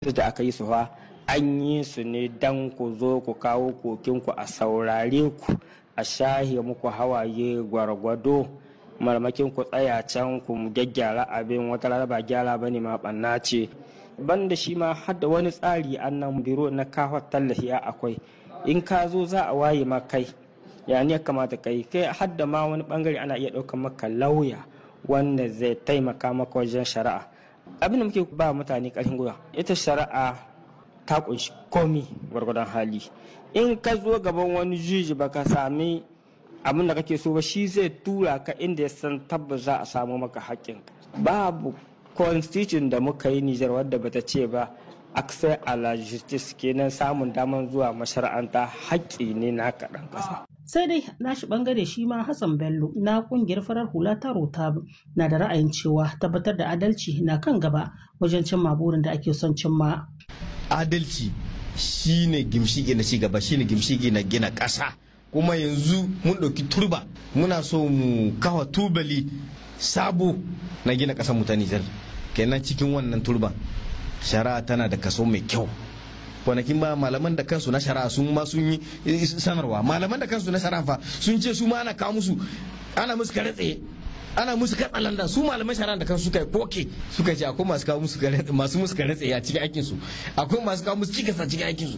da aka yi su fa an yi su ne dan ku zo ku kawo kokinku a saurare ku a shahe muku hawaye gwargwado marmakin ku tsaya can ku gyaggyara abin wata rana ba gyara bane ma banna ce banda shi ma har da wani tsari annan biro na kawo tallafi akwai in ka zo za a waye ma kai ya ne kamata kai kai har da ma wani bangare ana iya ɗaukar maka lauya wanda zai taimaka maka wajen shari'a abin da muke ba mutane ƙarfin gwiwa ita shari'a ta kunshi komi gwargwadon hali in ka zo gaban wani juji baka sami abin da kake so ba shi zai tura ka inda ya san tabbas za a samu maka haƙƙin babu constitution da muka yi nijar wadda bata ce ba access a la justice kenan samun daman zuwa mashara'anta haƙƙi ne na kaɗan ƙasa sai dai nashi bangare shi ma hassan bello na kungiyar farar hula ta rota na da ra'ayin cewa tabbatar da adalci na kan gaba wajen cimma burin da ake son cimma adalci shine gimshige na cigaba shine gimshige na gina ƙasa kuma yanzu mun ɗauki turba muna so mu kawa tubali sabo na gina ƙasar mu ta nijar kenan cikin wannan turban shari'a tana da kaso mai kyau kwanakin ba malaman da kansu na shari'a sun ma sun yi sanarwa malaman da kansu na shari'a fa sun ce su ma ana kawo musu ana musu kare tsaye ana musu katsalanda su malaman shari'a da kansu suka yi koke suka ce akwai masu kawo musu masu musu kare tsaye a cikin aikin su akwai masu kawo musu cikasa cikin aikin su